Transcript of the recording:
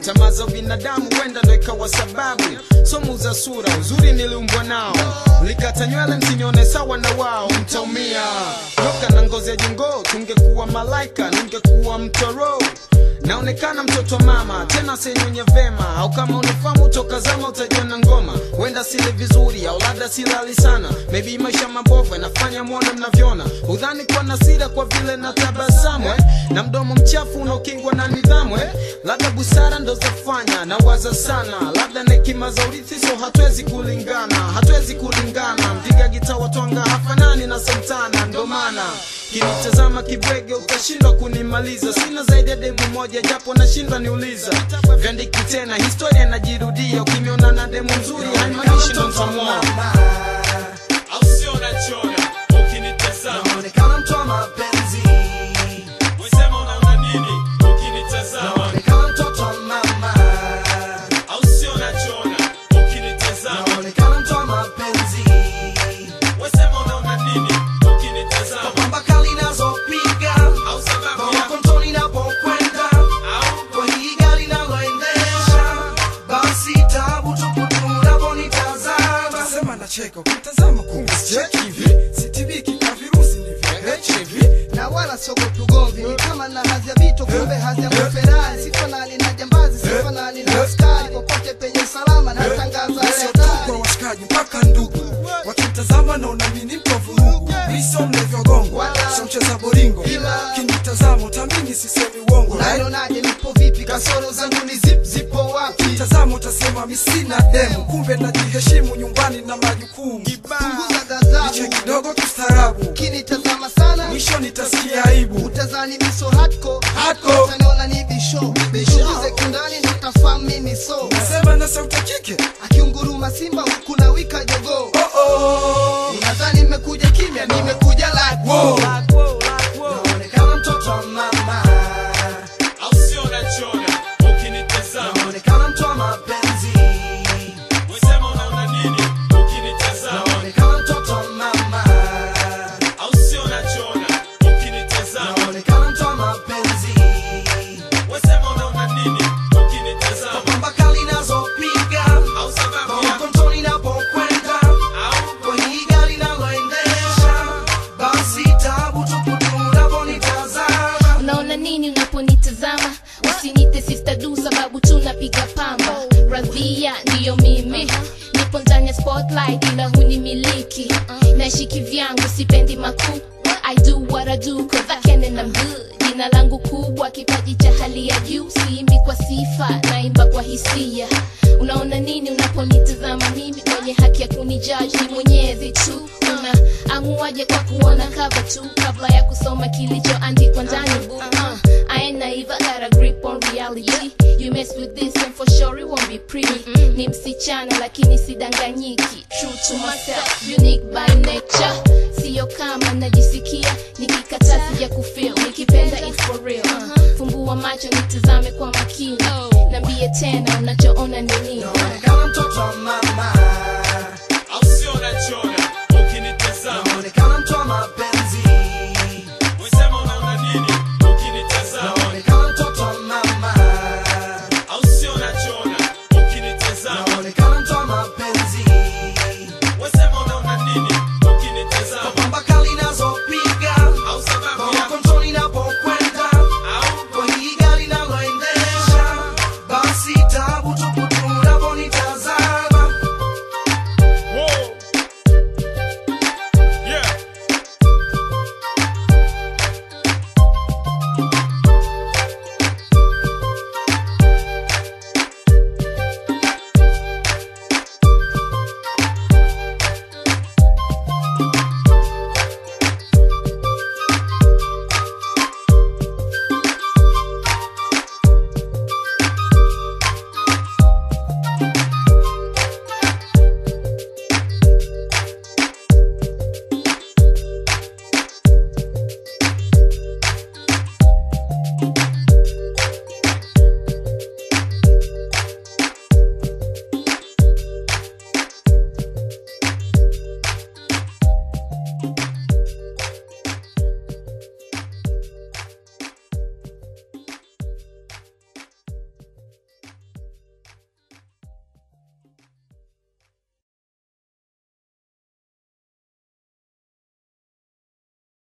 tamaa za binadamu huenda ndo ikawa sababu somu za sura uzuri niliumbwa nao likata nywele msinione sawa na wao mtaumia loka na ngozi ya jongoo tungekuwa malaika ningekuwa mtoro naonekana mtoto wa mama tena senywenye vema au kama unifamu toka zama utajiona ngoma huenda sile vizuri au labda silali sana maybe maisha mabovu yanafanya mwone mnavyoona udhani kwa nasira kwa vile na tabasamu eh? na mdomo mchafu unaokingwa na nidhamu eh? labda busara ndo zafanya na waza sana labda na hekima za urithi so hatuwezi kulingana hatuwezi kulingana mpiga gita watwanga hafanani na santana ndo maana kinitazama kibwege utashindwa kunimaliza sina zaidi ya demu moja japo nashindwa niuliza vyandiki tena historia inajirudia ukimiona na demu nzuri haimaanishi ndo ntamwoa au sio unachona ukinitazama Naonekana mtu wa mapenzi, wesema unaona nini ukinitazama naonekana mtoto wa mama, au sio unachona ukinitazama naonekana mtu wa mapenzi, wesema unaona nini ukinitazama pamba kali nazopiga, au sababu kwa ya konto ninapokwenda, au kwa hii gari naloendesha, basi tabu tupu unaponitazama. Nasema nacheka ukitazama kumbe sicheki hivi sitibiki na virusi ni vya HIV na wala siogopi ugomvi ni kama na hadhi ya vito kumbe hadhi ya maferari sifanani na jambazi sifanani na askari popote penye usalama natangaza sio tu kwa hatari washikaji mpaka ndugu wakitazama naona mimi ni mtu wa vurugu miso mnavyogongwa sio mcheza boringo Ila- kinitazama utamini sisemi uongo right? unanionaje nipo vipi kasoro zangu ni zip zipo wapi tazama utasema mi sina demu kumbe najiheshimu nyumbani na majukumu punguza niche ghadhabu kidogo kistaarabu kinitazama sana mwisho nitasikia aibu utazani miso hatko Hardcore. utaniona ni bisho bishuguze kindani ndo utafahamu mimi so nasema na sauti ya kike akiunguruma simba huku na wika jogoo oh oh unadhani nimekuja kimya nimekuja like Wow. Naonekana mtoto wa mama, au sio unachona ukinitazama naonekana mtu wa mapenzi, wesema unaona nini ukinitazama naonekana mtoto wa mama, au sio unachona ukinitazama naonekana mtu wa mapenzi, wesema unaona nini ukinitazama pamba kali nazopiga, au sababu kwa ya konto ninapokwenda, au kwa hii gari naloendesha, basi tabu tupu unaponitazama. unaona nini unaponitazama usinite sister du sababu tunapiga pamba radhia ndiyo mimi nipo ndani ya spotlight ila hunimiliki nashiki vyangu sipendi makuu I do what I do cause I can and I'm good jina langu kubwa kipaji cha hali ya juu siimbi kwa sifa naimba kwa hisia unaona nini unaponitazama mimi kwenye haki ya kunijaji ni mwenyezi tu una amuaje kwa kuona cover tu kabla ya kusoma kilichoandikwa ndani book uh, I ain't naive, I got a grip on reality You mess with this and for sure it won't be pretty Ni msichana lakini sidanganyiki True to myself, unique by nature Sio kama najisikia nikikataa sija kufeel Nikipenda it's for real uh, Fumbua macho nitazame kwa makini Nambie tena unachoona ni nini